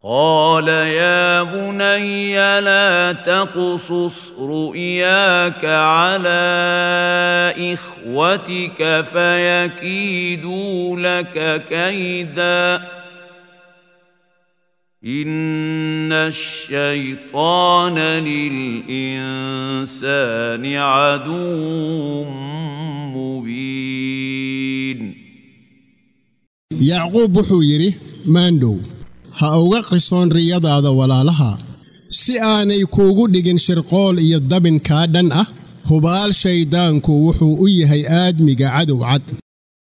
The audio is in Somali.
قال يا بني لا تقصص رؤياك على اخوتك فيكيدوا لك كيدا ان الشيطان للانسان عدو مبين yacquub wuxuu yidhi maandhow ha uga qisoon riyadaada walaalaha si aanay kuugu dhigin shirqool iyo dabin kaa dhan ah hubaal shayddaanku wuxuu u yahay aadmiga cadow cad